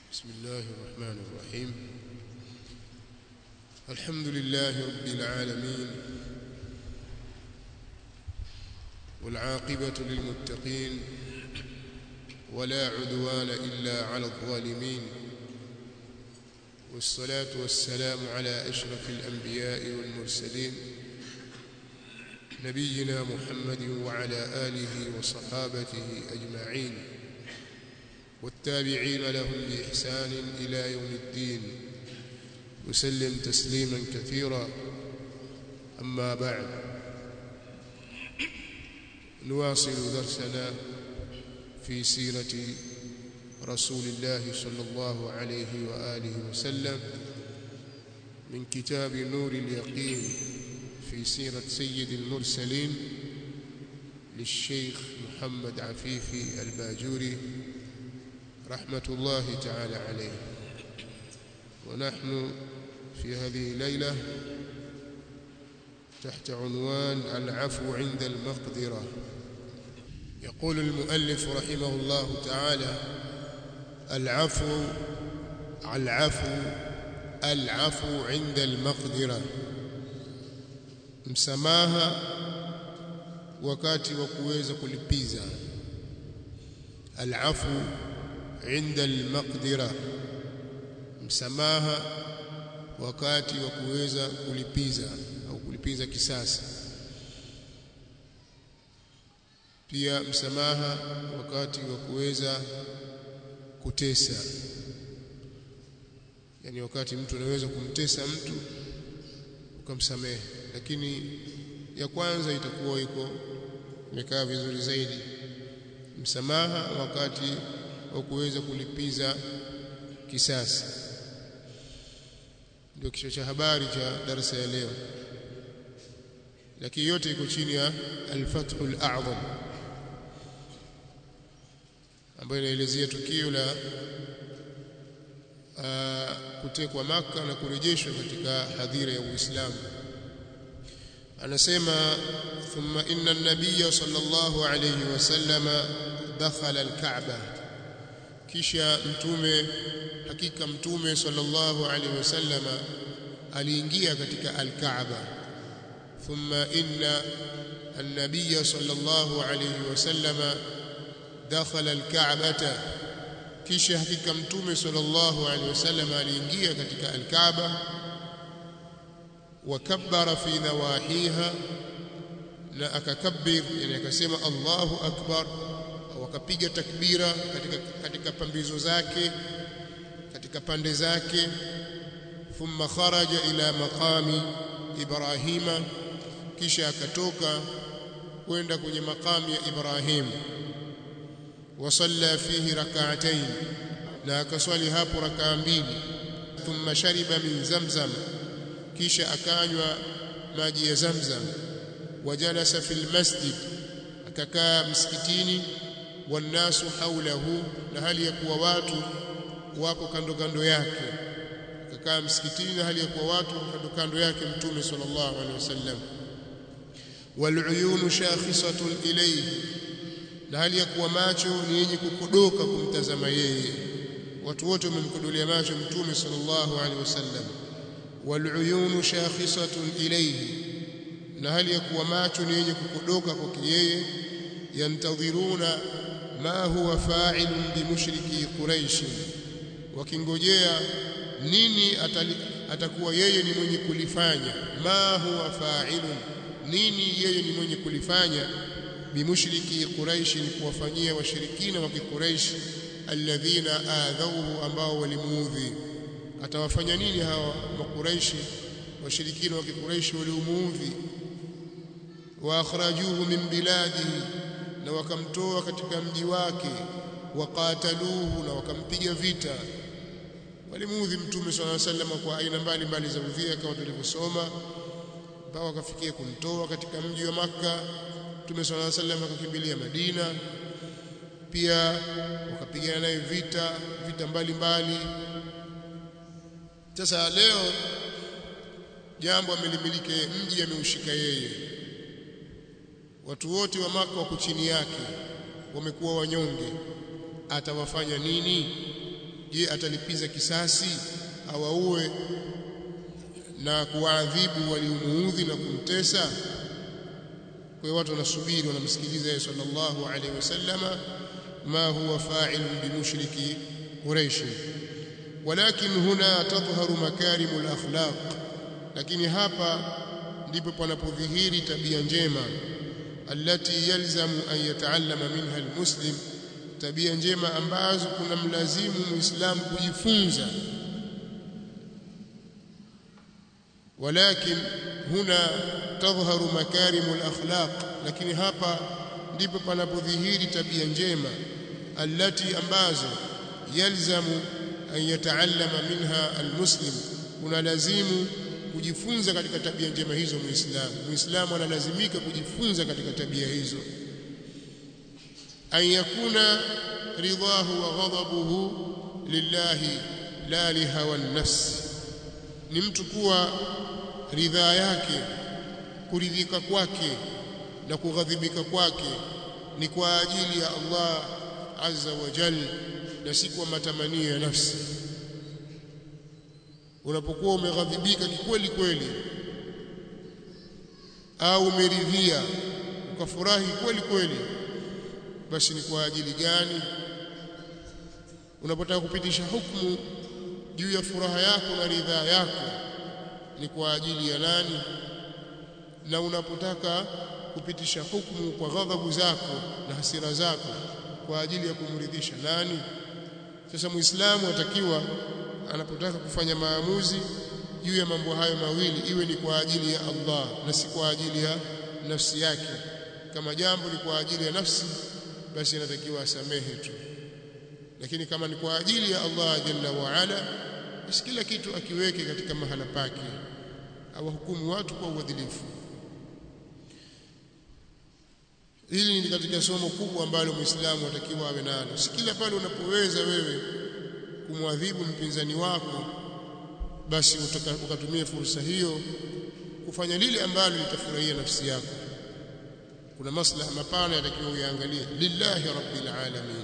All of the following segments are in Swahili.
بسم الله الرحمن الرحيم الحمد لله رب العالمين والعاقبة للمتقين ولا عدوان إلا على الظالمين والصلاة والسلام على أشرف الأنبياء والمرسلين نبينا محمد وعلى آله وصحابته أجمعين والتابعين لهم بإحسان إلى يوم الدين وسلم تسليما كثيرا أما بعد نواصل درسنا في سيرة رسول الله صلى الله عليه وآله وسلم من كتاب نور اليقين في سيرة سيد المرسلين للشيخ محمد عفيفي الباجوري رحمة الله تعالى عليه ونحن في هذه الليلة تحت عنوان العفو عند المقدرة يقول المؤلف رحمه الله تعالى العفو العفو العفو عند المقدرة msamaha wakati wa kuweza kulipiza alafu inda almaqdira msamaha wakati wa kuweza kulipiza au kulipiza kisasi pia msamaha wakati wa kuweza kutesa yani wakati mtu anaweza kumtesa mtu ukamsamehe lakini ya kwanza itakuwa iko imekaa vizuri zaidi msamaha wakati wa kuweza kulipiza kisasi ndio kichwa cha habari cha darasa ya leo lakini yote iko chini ya al-Fathul A'zam ambayo inaelezea tukio la uh, kutekwa maka na kurejeshwa katika hadhira ya Uislamu anasema thumma inna an-nabiy sallallahu alayhi wasallam dakhala al-Ka'ba kisha mtume hakika mtume sallallahu alayhi wasallam aliingia katika al-Ka'ba thumma inna an-nabiy sallallahu alayhi wasallam dakhala al-Ka'bata kisha hakika mtume sallallahu alayhi wasallam aliingia katika al-Ka'ba وكبر في نواحيها na akakabir yani akasema Allahu akbar au akapiga takbira katika katika pambizo zake katika pande zake thumma kharaja ila maqami Ibrahima kisha akatoka kwenda kwenye maqami ya Ibrahim wasalla fihi rak'atayn na akaswali hapo rak'a mbili thumma shariba min zamzam kisha akanywa maji ya Zamzam wajalasa fil masjid akakaa msikitini wanasu haulahu na hali ya kuwa watu wako kando kando yake akakaa msikitini na hali ya kuwa watu kando kando yake mtume sallallahu alaihi wasallam waluyunu shakhisatun ilayhi na hali ya kuwa macho ni yenye kukodoka kumtazama yeye watu wote wamemkodolea macho mtume sallallahu alaihi wasallam waluyunu shakhisatun ilayhi na hali ya kuwa macho ni yenye kukodoka kwake yeye yantadhiruna ma huwa fa'ilun bimushriki quraish wakingojea nini atali, atakuwa yeye ni mwenye kulifanya ma huwa fa'ilun nini yeye ni mwenye kulifanya bimushriki quraish ni kuwafanyia washirikina wa kiquraish alladhina adhawhu ambao walimuudhi atawafanya nini hawa makuraishi washirikina wa kikuraishi waliomuudhi wa akhrajuhu min biladihi na wakamtoa katika mji wake waqataluhu na wakampiga vita walimuudhi mtume swalla sallam kwa aina mbalimbali za udhia kama tulivyosoma mpaka wakafikia kumtoa katika mji wa maka mtume swalla sallam akakimbilia Madina pia wakapigana naye vita vita mbalimbali sasa leo jambo amelimilike mji ameushika yeye watu wote wa maka wako chini yake wamekuwa wanyonge atawafanya nini je atalipiza kisasi au auwe na kuwaadhibu waliomuudhi na kumtesa kwa hiyo watu wanasubiri wanamsikiliza yeye sallallahu alaihi wasallama ma huwa fa'il bimushriki quraish walakin huna tadhharu makarimul akhlaq lakini hapa ndipo panapodhihiri tabia njema allati yalzamu an yataallama minha almuslim tabia njema ambazo kuna mlazimu muislamu kujifunza ولكن هنا تظهر مكارم الاخلاق lakini hapa ndipo panapodhihiri tabia njema allati ambazo yalzamu an yataallama minha almuslim kuna lazimu kujifunza katika tabia njema hizo muislamu muislamu analazimika kujifunza katika tabia hizo an yakuna ridahu wa ghadabuhu lillahi la lihawa nafsi ni mtu kuwa ridhaa yake kuridhika kwake na kughadhibika kwake ni kwa ajili ya Allah azza wa jalla na si kwa matamanio ya nafsi unapokuwa umeghadhibika kikweli kweli au umeridhia ukafurahi kweli kweli basi ni kwa ajili gani unapotaka kupitisha hukumu juu ya furaha yako na ridhaa yako ni kwa ajili ya nani na unapotaka kupitisha hukumu kwa ghadhabu zako na hasira zako kwa ajili ya kumridhisha nani sasa muislamu atakiwa anapotaka kufanya maamuzi juu ya mambo hayo mawili iwe ni kwa ajili ya Allah na si kwa ajili ya nafsi yake kama jambo ni kwa ajili ya nafsi basi anatakiwa asamehe tu lakini kama ni kwa ajili ya Allah jalla wa ala basi kila kitu akiweke katika mahala pake awahukumu watu kwa uadilifu hili ni katika somo kubwa ambalo muislamu atakiwa awe nalo si kila pale unapoweza wewe kumwadhibu mpinzani wako basi ukatumia fursa hiyo kufanya lile ambalo litafurahia nafsi yako kuna maslaha mapana yatakiwa uyaangalie lillahi rabbil alamin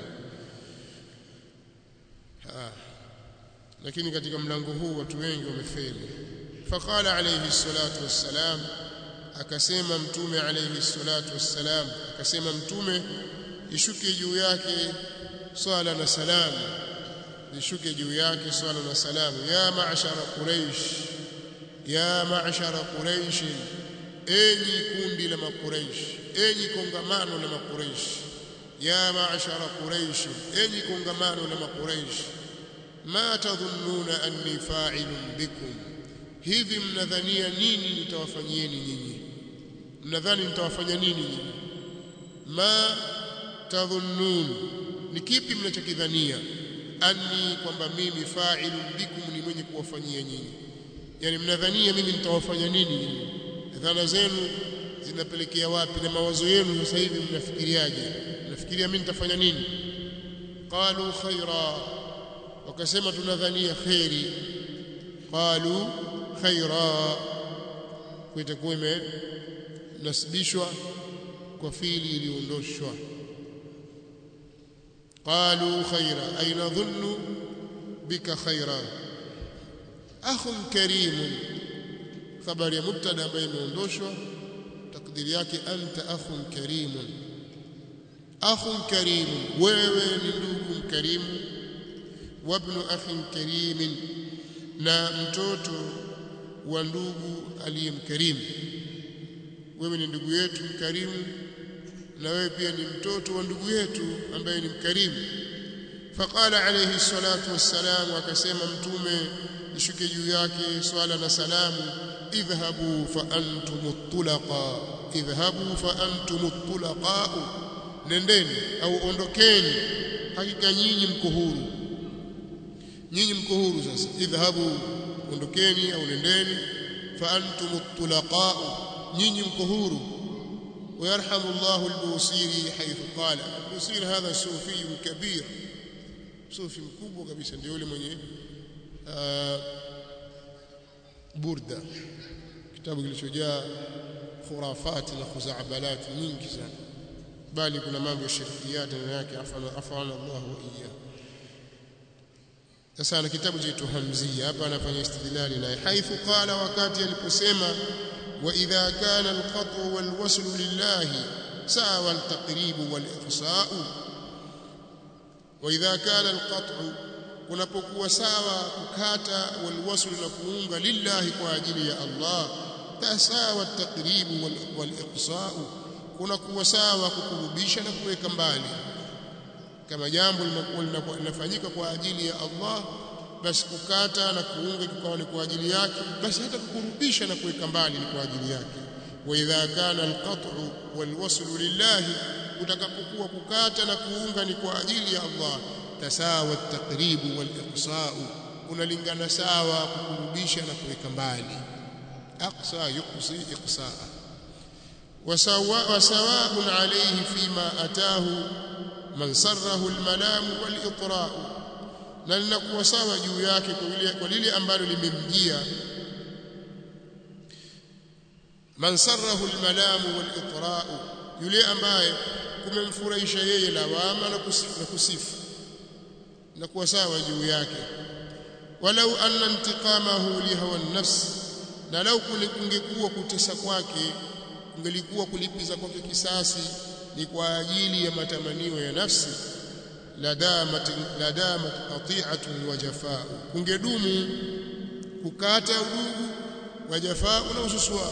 ha. lakini katika mlango huu watu wengi wamefeli faqala alayhi salatu wassalam akasema mtume alayhi salatu wassalam akasema mtume ishuke juu yake swala na salamu ishuke juu yake swala na salamu ya ma'shara quraish ya ma'shara quraish enyi kundi la makuraish enyi kongamano la makuraish ya ma'shara quraish enyi kongamano la makuraish ma tadhunnuna anni fa'ilun bikum hivi mnadhania nini nitawafanyieni nyinyi mnadhani nitawafanya nini nyinyi ma tadhunnun ni kipi mnachokidhania anni kwamba mimi fa'ilun bikum ni mwenye kuwafanyia nyinyi yani mnadhania mimi nitawafanya nini nyinyi dhana zenu zinapelekea wapi na mawazo yenu sasa hivi mnafikiriaje mnafikiria mimi nitafanya nini qalu khaira wakasema tunadhania khairi qalu khaira kuitakuwa imenasibishwa kwa fili iliondoshwa qalu khaira ay nadhunnu bika khaira akhun karimun khabari ya mubtada ambayo imeondoshwa takdiri yake anta akhun karimun akhun karimun wewe ni ndugu mkarimu wabnu akhin karimin na mtoto wa ndugu aliyemkarimu wewe ni ndugu yetu mkarimu na wewe pia ni mtoto wa ndugu yetu ambaye ni mkarimu faqala alayhi salatu wassalam akasema mtume ishuke juu yake swala na salamu idhhabu fa antum tulaqa idhhabu fa antum tulaqa nendeni au ondokeni hakika nyinyi mko huru nyinyi mko huru sasa idhhabu ondokeni au nendeni fa antum tulaqa nyinyi mko huru ويرحم الله البوصيري حيث قال البوصيري هذا صوفي كبير صوفي mkubwa kabisa ndio yule mwenye burda kitabu kilichojaa khurafati na khuzaabalati nyingi sana bali kuna mambo ya shirkiyat ndani yake afana afana Allah wa iyya sasa ana kitabu cha Hamzia hapa anafanya istidlali naye haithu qala wakati aliposema wa idha kana alqat'u walwaslu lillahi sawa altaqribu waliqsa'u wa idha kana alqat'u kunapokuwa sawa kukata walwaslu na kuunga lillahi kwa ajili ya Allah tasawa altaqribu waliqsa'u kunakuwa sawa kukurubisha na kuweka mbali kama jambo linakuwa linafanyika kwa ajili ya Allah basi kukata na kuunga kikawa ni kwa ajili yake basi hata kukurubisha na kuweka mbali ni kwa ajili yake wa idha kana alqat'u walwaslu lillahi utakapokuwa kukata na kuunga ni kwa ajili ya Allah tasawa at-taqribu wal-iqsa'u unalingana sawa kukurubisha na kuweka mbali aqsa yuqsi iqsa'a وسواء عليه فيما أتاه من سره المنام والإطراء na linakuwa sawa juu yake kwa lile ambalo limemjia man sarrahu almalamu walitra'u yule ambaye kumemfurahisha yeye lawama na kusifu, na kusifu na kuwa sawa juu yake walau anna intiqamahu lihawa an-nafs na lau kungekuwa kutesa kwake kungelikuwa kulipiza kwake kisasi ni kwa ajili ya matamanio ya nafsi ladamat ladamat qati'atun wa jafaa kungedumu kukata udugu wa jafaa na ususua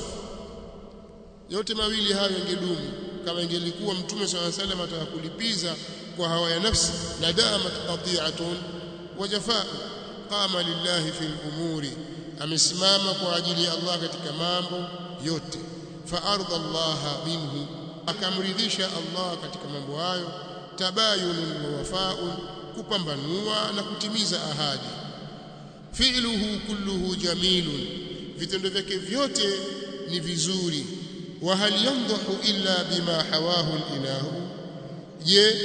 yote mawili hayo yangedumu kama ingelikuwa mtume swalla salam atakulipiza kwa hawa ya nafsi ladamat qati'atun wa jafaa qama lillahi fil umuri amesimama kwa ajili ya Allah katika mambo yote fa arda Allah minhu akamridhisha Allah katika mambo hayo tabayunun wa wafaun kupambanua na kutimiza ahadi fi'luhu kulluhu jamilun vitendo vyake vyote ni vizuri wa hal yamdahu illa bima hawahu al-ilahu je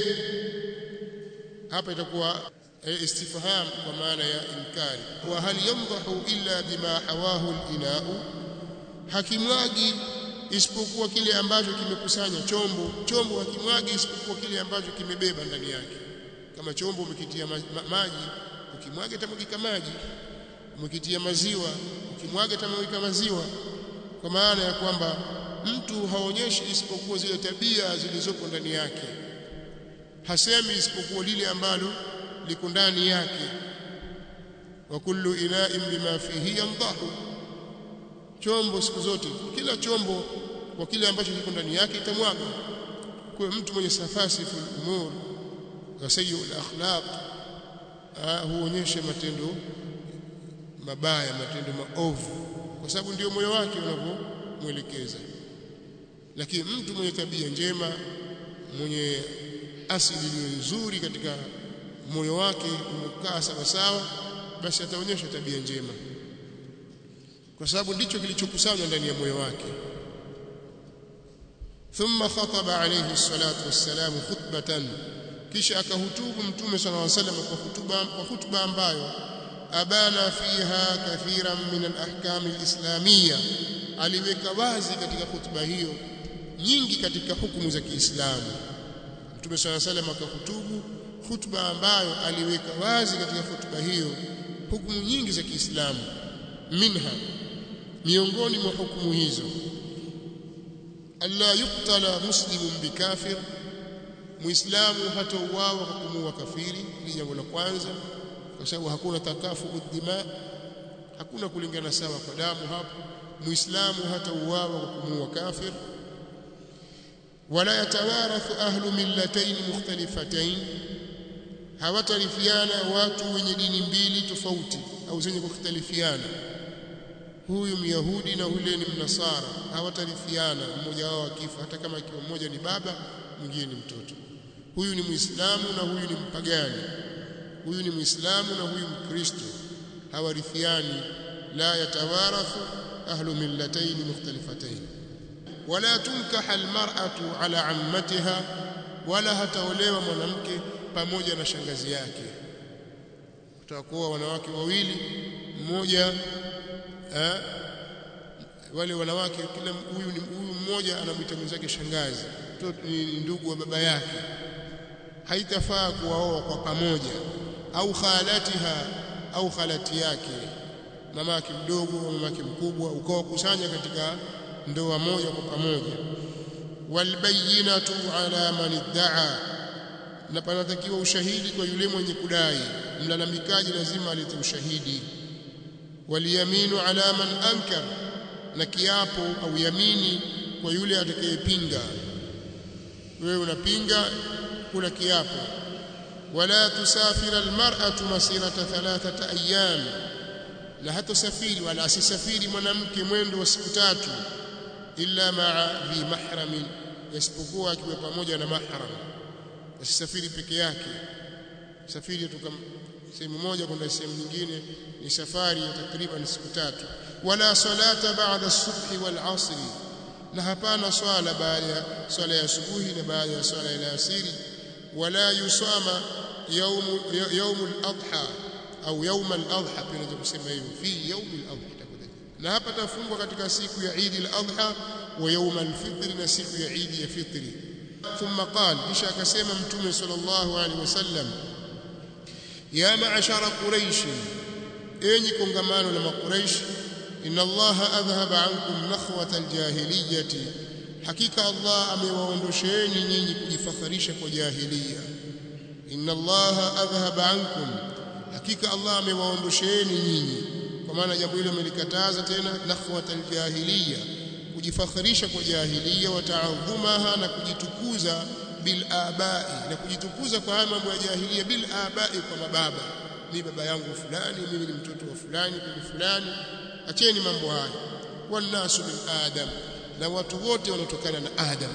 hapa itakuwa istifham kwa maana ya inkari wa hal yamdahu illa bima hawahu al-ilahu hakimwagi isipokuwa kile ambacho kimekusanya chombo chombo hakimwagi isipokuwa kile ambacho kimebeba ndani yake kama chombo umekitia ma ma maji ukimwaga itamwagika maji umekitia maziwa ukimwaga itamwagika maziwa kwa maana ya kwamba mtu haonyeshi isipokuwa zile tabia zilizopo ndani yake hasemi isipokuwa lile ambalo liko ndani yake wa kullu ina'in bima fihi yandahu chombo siku zote kila chombo kwa kile ambacho kiko ndani yake itamwaga kwa mtu mwenye safasi fil umur wa sayyi'ul akhlaq huonyesha matendo mabaya matendo maovu kwa sababu ndio moyo wake unavyomwelekeza lakini mtu mwenye tabia njema mwenye asili iliyo nzuri katika moyo wake umekaa sawa sawa basi ataonyesha tabia njema kwa sababu ndicho kilichokusanywa ndani ya moyo wake thumma khataba alayhi salatu wassalam khutbatan kisha akahutubu mtume sallallahu alayhi wasallam kwa hutuba kwa hutuba ambayo abana fiha kathiran min al-ahkam al-islamiyya aliweka wazi katika hutuba hiyo nyingi katika hukumu za Kiislamu mtume sallallahu alayhi wasallam akahutubu hutuba ambayo aliweka wazi katika hutuba hiyo hukumu nyingi za Kiislamu minha miongoni mwa hukumu hizo alla yuqtala muslimun bikafir muislamu hatauawa kwa kumuua kafiri ni jambo la kwanza kwa sababu hakuna takafu dima hakuna kulingana sawa kwa damu hapo muislamu hatauawa kwa kumuua kafir wala yatawarathu ahlu millatayn mukhtalifatayn hawatarifiana watu wenye dini mbili tofauti au zenye kukhtalifiana huyu myahudi na yule ni mnasara hawatarifiana mmoja wao akifa hata kama ikiwa mmoja ni baba mwingine ni mtoto huyu ni muislamu na huyu ni mpagani huyu ni muislamu na huyu mkristo hawarithiani la yatawarathu ahlu millatayn mukhtalifatayn wala tunkaha almar'atu ala ammatiha wala hataolewa mwanamke pamoja na shangazi yake utakuwa wanawake wawili mmoja eh, wale wanawake kila huyu ni huyu mmoja anamwita mwenzake shangazi mtoto ni ndugu wa baba yake haitafaa kuwaoa kwa pamoja au khalatiha au khalati yake mamake mdogo au mamake mkubwa ukawakusanya katika ndoa moja kwa pamoja walbayinatu ala man iddaa na panatakiwa ushahidi kwa yule mwenye kudai mlalamikaji lazima alete ushahidi waliyaminu ala man ankar na kiapo au yamini kwa yule atakayepinga wewe unapinga kula kiapo wala tusafira almar'atu masirata thalathata ayyam na hata safiri wala asisafiri mwanamke mwendo wa siku tatu illa ma'a dhi mahramin isipokuwa akiwa pamoja na mahram asisafiri peke yake safiri kutoka sehemu moja kwenda sehemu nyingine ni safari ya takriban siku tatu wala salata ba'da as-subhi wal 'asri na hapana swala baada ya swala ya asubuhi na baada ya swala ya asiri wala yusama يوم يوم الاضحى au يوم الاضحى pia unaweza kusema hivyo fi يوم الاضحى na hapa tafungwa katika siku ya Eid al-Adha wa يوم الفطر na siku ya Eid ya fitri thumma qala kisha akasema mtume sallallahu alaihi wasallam ya ma'ashara quraish enyi kongamano la maquraish inna allaha adhhaba ankum nakhwata al-jahiliyyati hakika Allah amewaondosheeni nyinyi kujifakharisha kwa jahiliya inna allaha adhhaba ankum hakika Allah amewaondosheeni nyinyi kwa maana jambo hilo amelikataza tena nakhwata aljahiliya kujifakharisha kwa jahiliya wa ta'adhumaha na kujitukuza bil abai na kujitukuza kwa haya mambo ya jahiliya bil abai kwa mababa mimi baba yangu fulani mimi ni mtoto wa fulani bibi fulani acheni mambo haya wannasu min adam na watu wote wanatokana na adam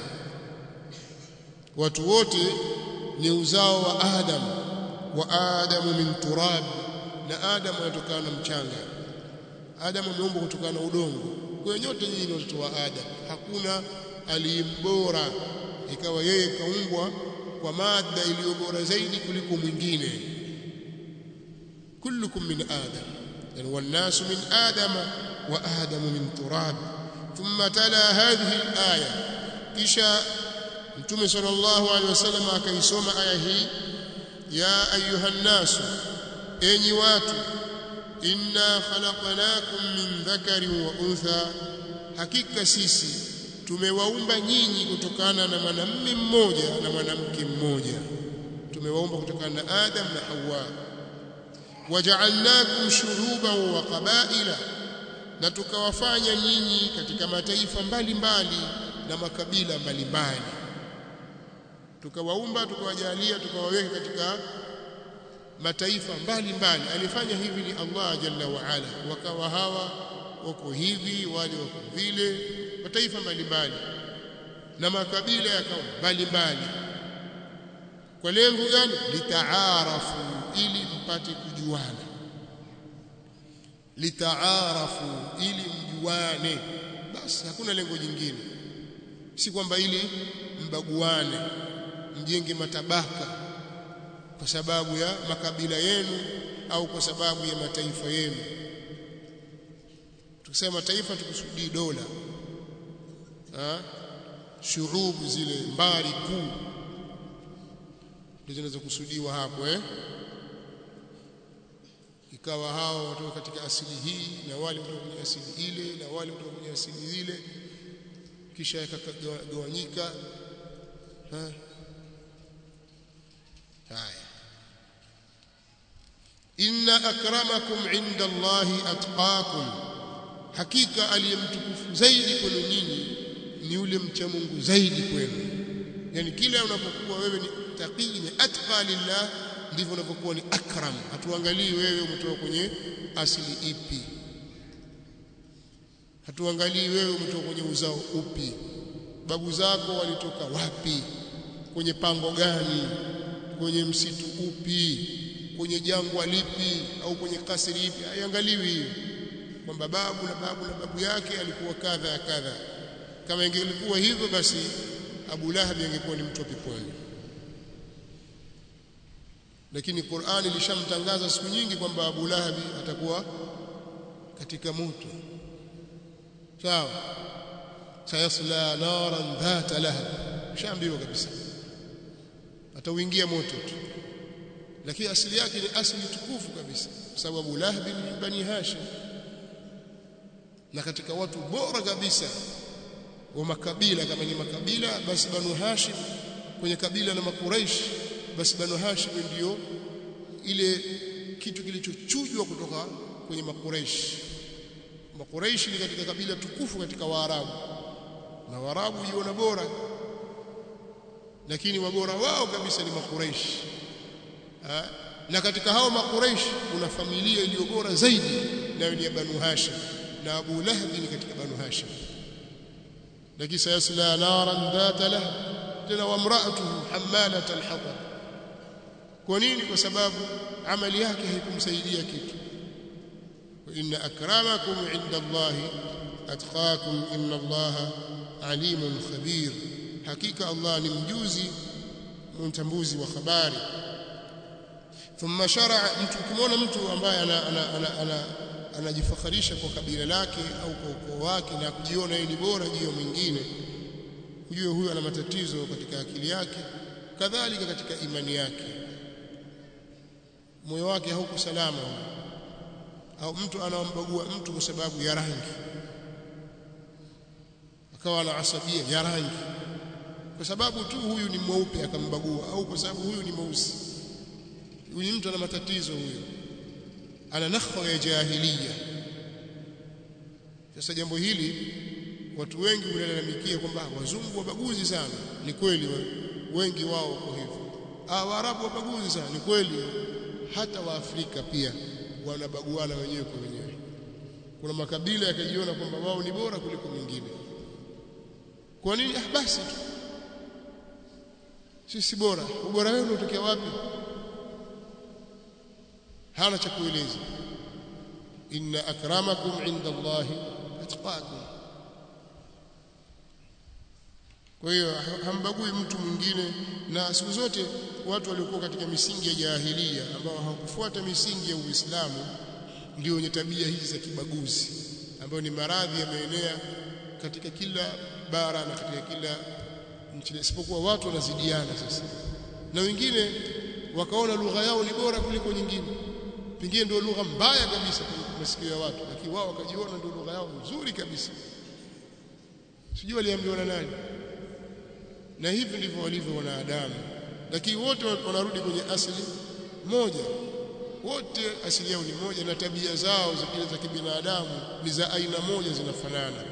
watu wote ni uzao wa Adam wa Adamu min turab na Adam anatokana na mchanga Adam ameumbwa kutokana na udongo kwa hiyo nyote nyinyi ni watoto wa Adam hakuna aliyembora ikawa yeye kaumbwa kwa mada iliyo bora zaidi kuliko mwingine kullukum min Adam yani wannasu min Adama wa Adamu min turab thumma tala hadhihi al-aya kisha Mtume sallallahu alaihi wasallam akaisoma aya hii ya ayuhan nasu enyi watu inna khalaqnakum min dhakarin wa untha hakika sisi tumewaumba nyinyi kutokana na mwanamume mmoja na mwanamke mmoja tumewaumba kutokana na Adam na Hawa waja'alnakum shuruban wa qabaila na tukawafanya nyinyi katika mataifa mbalimbali mbali, na makabila mbalimbali tukawaumba tukawajalia tukawaweka katika mataifa mbalimbali alifanya hivi ni Allah jalla wa ala wakawa hawa wako hivi wale wako vile mataifa mbalimbali na makabila yakawa mbalimbali kwa lengo gani litaarafu ili mpate kujuana litaarafu ili mjuane basi hakuna lengo jingine si kwamba ili mbaguane mjenge matabaka kwa sababu ya makabila yenu au kwa sababu ya mataifa yenu tukisema taifa tukusudii dola ha shurubu zile mbari kuu ndizo zinazokusudiwa hapo eh ikawa hao watoka katika asili hii na wale kutoka kwenye asili ile na wale kutoka kwenye asili ile kisha yakagawanyika haya inna akramakum inda Allahi atqakum hakika aliyemtukufu zaidi kwenu nyinyi ni yule mcha Mungu zaidi kwenu yani kila unapokuwa wewe ni taqi ni atqa lillah ndivyo unapokuwa ni akram hatuangalii wewe umetoka kwenye asili ipi hatuangalii wewe umetoka kwenye uzao upi babu zako walitoka wapi kwenye pango gani kwenye msitu upi kwenye jangwa lipi au kwenye kasri ipi haiangaliwi hiyo kwamba babu na babu na babu yake alikuwa kadha ya kadha kama ingelikuwa hivyo basi Abu Lahab angekuwa ni mtu wa peponi lakini Qur'ani ilishamtangaza siku nyingi kwamba Abu Lahab atakuwa katika moto sawa sayasla naran dhata lahab shambiwa kabisa atauingia moto tu lakini asili yake ni asili tukufu kabisa kwa sababu Abu Lahab ni bani Hashim na katika watu bora kabisa wa makabila kama ni makabila basi banu Hashim kwenye kabila la makuraish basi banu Hashim ndiyo ile kitu kilichochujwa kutoka kwenye makuraish makuraish ni katika kabila tukufu katika waarabu na waarabu jiona bora lakini wabora wao kabisa ni makuraish na katika hao makuraish kuna familia iliyo bora zaidi nayo ni ya banu Hashim na Abu Lahab ni katika banu Hashim lakini sayasla naran dhata lahab tena wamraatuhu hamalat alhatab kwa nini kwa sababu amali yake haikumsaidia kitu inna akramakum inda allahi atqakum inna allaha alimun khabir hakika allah ni mjuzi mtambuzi wa habari thumma sharaa mtu ukimwona mtu ambaye ana, ana, ana, ana anajifakharisha kwa kabila lake au kwa ukoo wake na kujiona yeye ni bora juu ya mwingine ujue huyo ana matatizo katika akili yake kadhalika katika imani yake moyo wake hauko salama au mtu anambagua mtu kwa sababu ya rangi akawa na asabia ya rangi kwa sababu tu huyu ni mweupe akambagua au kwa sababu huyu ni mweusi huyu mtu ana matatizo huyo ana nakhwa ya jahiliya sasa jambo hili watu wengi wanalalamikia kwamba wazungu wabaguzi sana ni kweli wengi wao wako hivyo ah waarabu wabaguzi sana ni kweli hata waafrika pia wanabaguana wenyewe kwa wenyewe kuna makabila yakajiona kwamba wao ni bora kuliko mwingine kwa nini ah basi tu sisi bora ubora wenu unatokea wapi hana cha kueleza inna akramakum inda Allahi atqakum kwa hiyo hambagui mtu mwingine na siku zote watu waliokuwa katika misingi ya jahilia ambao hawakufuata misingi ya Uislamu ndio wenye tabia hizi za kibaguzi ambayo ni maradhi yameenea katika kila bara na katika kila nchi isipokuwa watu wanazidiana sasa na wengine wakaona lugha yao ni bora kuliko nyingine pengine ndio lugha mbaya kabisa kwenye masikio ya watu lakini wao wakajiona ndio lugha yao nzuri kabisa sijui waliambiwa na nani na hivi ndivyo walivyo wanadamu lakini wote wanarudi kwenye asili moja wote asili yao ni moja na tabia zao za kile za kibinadamu ni za aina moja zinafanana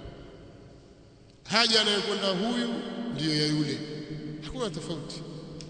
haja anayokwenda huyu ndiyo ya yule hakuna tofauti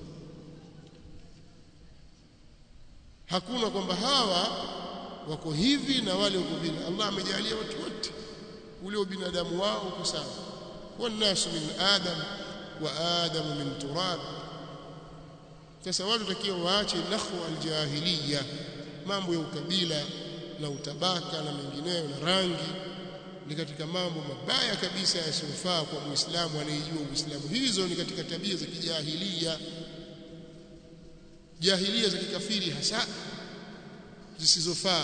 hakuna kwamba hawa wako hivi na wale wako vile Allah amejalia watu wote ule ubinadamu wao uko sawa wannasu min adam wa adamu min turab sasa watu takiwa waache nakhwa aljahiliya mambo ya ukabila na utabaka na mengineyo na rangi ni katika mambo mabaya kabisa yasiyofaa kwa muislamu anayejua uislamu hizo ni katika tabia za kijahiliya jahilia za kikafiri hasa zisizofaa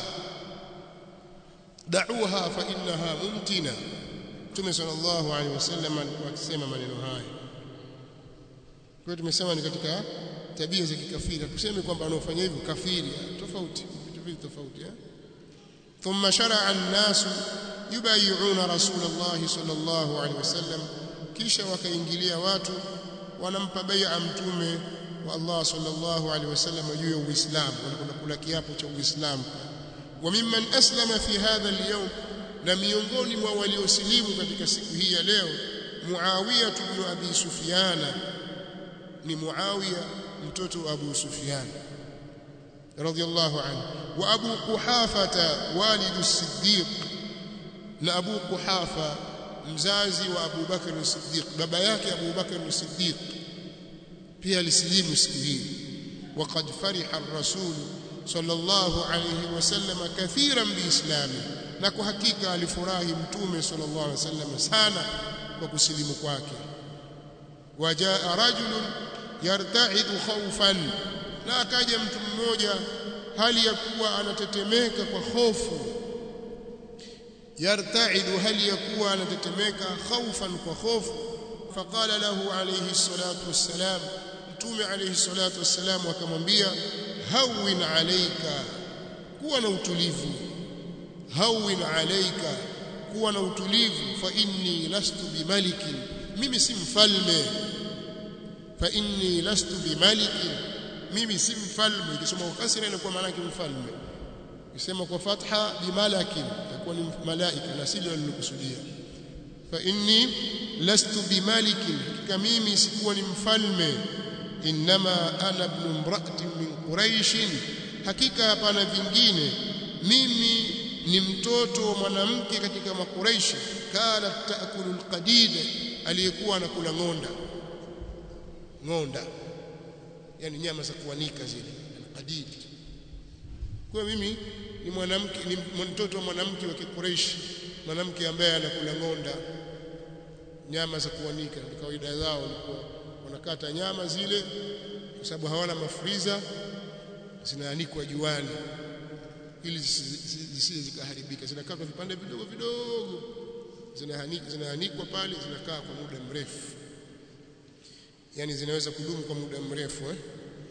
da'uha fa innaha mumtina Mtume sallallahu alaihi wasallam akisema maneno haya kwa hiyo tumesema ni katika tabia za kikafiri tuseme kwamba anaofanya hivyo kafiri tofauti vitu viwili tofauti eh thumma shar'a an-nas yubay'una rasulullah sallallahu alaihi wasallam kisha wakaingilia watu wanampa bai'a mtume wa Allah sallallahu alaihi wasallam juu ya Uislamu wanakwenda kula kiapo cha Uislamu wa mimman aslama fi hadha al-yawm na miongoni mwa waliosilimu katika siku hii ya leo Muawiya ibn Abi Sufyan ni Muawiya mtoto wa Abu Sufyan radiyallahu anhu wa Abu Quhafata walidu Siddiq na Abu Quhafa mzazi wa Abu Bakr as-Siddiq baba yake Abu Bakr as-Siddiq pia alisilimu siku hii وقد فرح الرسول صلى الله عليه وسلم كثيرا بإسلامه na kwa hakika alifurahi mtume sallallahu alaihi wasallam sana kwa kusilimu kwake wajaa rajulun yarta'idu khawfan na akaja mtu mmoja hali ya kuwa anatetemeka kwa hofu yarta'idu hali ya kuwa anatetemeka khawfan kwa hofu faqala lahu alayhi salatu wassalam mtume alayhi salatu wassalam akamwambia hawin alayka kuwa na utulivu hawin alaika kuwa na utulivu fa inni lastu bimaliki mimi si mfalme fa inni lastu bimaliki mimi si mfalme ikisoma kwa kasra inakuwa maana yake mfalme ikisema kwa fatha bimalaki itakuwa ni malaika na silo lilokusudia fa inni lastu bimaliki hakika mimi sikuwa ni mfalme inma ana ibn imra'atin min quraish hakika hapana vingine mimi ni mtoto wa mwanamke katika makuraishi kana taakulu alqadid aliyekuwa anakula ngonda ngonda yani nyama za kuanika zile alqadid kwa mimi ni mwanamke ni mtoto wa mwanamke wa kikuraishi mwanamke ambaye anakula ngonda nyama za kuanika ni kawaida zao walikuwa wanakata nyama zile kwa sababu hawana mafriza zinaanikwa juani ili zisije zikaharibika zinakatwa vipande vidogo vidogo zinaanikwa zinaanikwa pale zinakaa kwa muda mrefu yani zinaweza kudumu kwa muda mrefu eh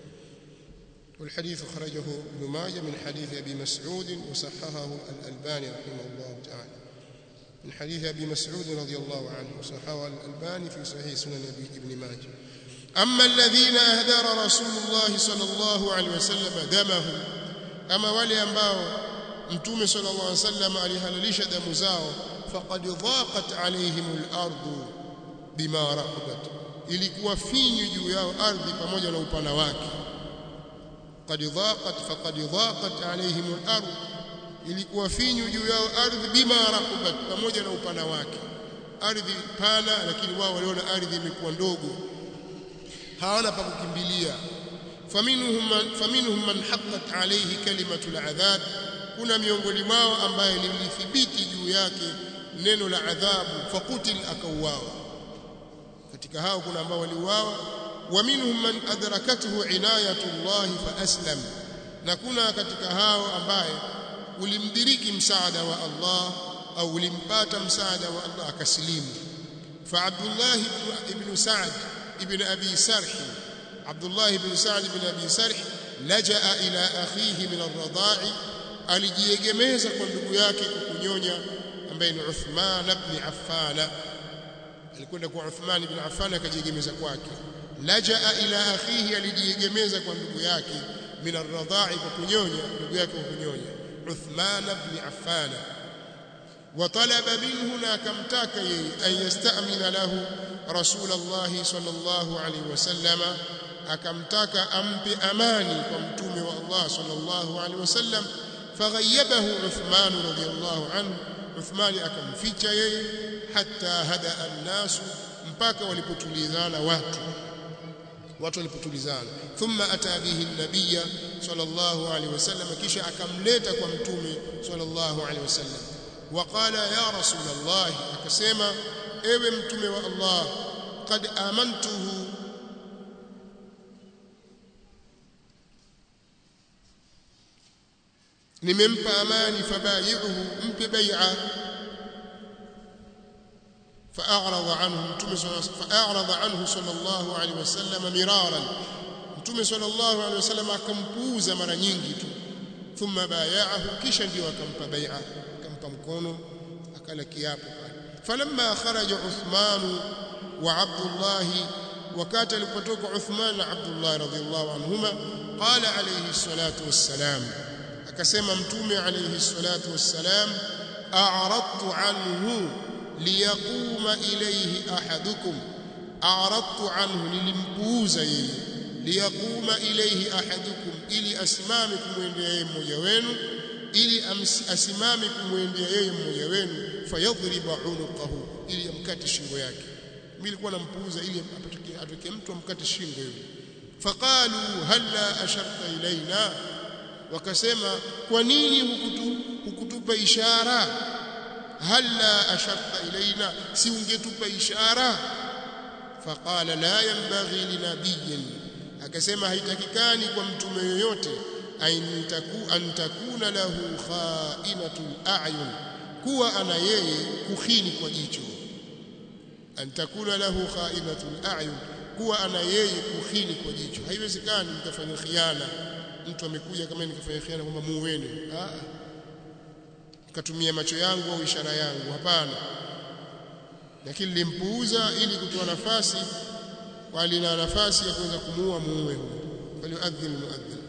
والحديث خرجه ابن ماجه من حديث ابي مسعود وصححه الالباني رحمه الله تعالى من حديث ابي مسعود رضي الله عنه وصححه الالباني في صحيح سنن ابن ماجه اما الذين اهدر رسول الله صلى الله عليه وسلم دمهم ama wale ambao mtume sallallahu alaihi wasallam alihalalisha damu zao faqad dhaqat alaihim al-ardu bima rahabat ilikuwa finyu juu yao ardhi pamoja na upana wake qad dhaqat faqad dhaqat alaihim al-ard ilikuwa finyu juu yao ardhi bima rahabat pamoja na upana wake ardhi pana lakini wao waliona ardhi imekuwa ndogo hawana pa kukimbilia faminhum man faminhum man haqqat alayhi kalimatu al'adhab kuna miongoni mwao ambaye lilithibiti juu yake neno la adhabu faqutil akauawa katika hao kuna ambao waliuawa wa minhum man adrakathu inayatu Allah fa aslam na kuna katika hao ambaye ulimdiriki msaada wa Allah au ulimpata msaada wa Allah akasilimu fa Abdullah ibn Sa'd ibn Abi Sarh عبد الله بن سعد بن ابي سرح لجا الى اخيه من الرضاع alijiegemeza kwa ndugu yake kukunyonya ambaye ni Uthman ibn Affan alikwenda kwa Uthman ibn Affan akajiegemeza kwake lajaa ila akhihi alijiegemeza kwa ndugu yake min ar-radha'i kwa kunyonya ndugu yake kwa kunyonya Uthman ibn Affan وطلب منه na akamtaka yeye an yastamina lahu rasulullah sallallahu alaihi wasallama akamtaka ampe amani kwa mtume wa Allah sallallahu alaihi wasallam faghayabahu Uthman radhiyallahu anhu Uthman akamficha yeye hatta hada an-nas mpaka walipotulizana watu watu walipotulizana thumma ata bihi an-nabiy sallallahu alaihi wasallam kisha akamleta kwa mtume sallallahu alaihi wasallam وقال يا رسول الله akasema ewe mtume wa Allah qad amantuhu nimempa amani fabayi'uhu mpe bai'a فأعرض عنه متوم فأعرض عنه صلى الله عليه وسلم مرارا متوم صلى الله عليه وسلم akampuuza mara nyingi tu thumma bay'ahu kisha ndio akampa bai'a akampa mkono akala kiapo pale falamma kharaja Uthman wa Abdullah wakati alipotoka Uthman na Abdullah radhiyallahu anhuma qala alayhi salatu wassalam akasema mtume alayhi salatu wassalam a'radtu anhu liyaquma ilayhi ahadukum a'radtu anhu nilimpuuza yeye liyaquma ilayhi ahadukum ili asimame kumwendea yeye mmoja wenu ili asimame kumwendea yeye mmoja wenu fayadhriba unuqahu ili amkate shingo yake mimi nilikuwa nampuuza ili apatoke atoke mtu amkate shingo yule faqalu halla asharta ilaina wakasema kwa nini hukutu, hukutupa ishara halla asharta ilaina si ungetupa ishara faqala la yanbaghi linabiyyin akasema haitakikani kwa mtume yoyote an takuna lahu kha'inatul a'yun kuwa ana yeye kukhini kwa jicho an takuna lahu kha'inatul a'yun kuwa ana yeye kuhini kwa jicho haiwezekani mtafanya khiana mtu amekuja kama nikafanya khiana kwamba muweni ah katumia macho yangu au ishara yangu hapana lakini nilimpuuza ili kutoa nafasi walina nafasi ya kuweza kumuua muue huyo waliuadhin muadhin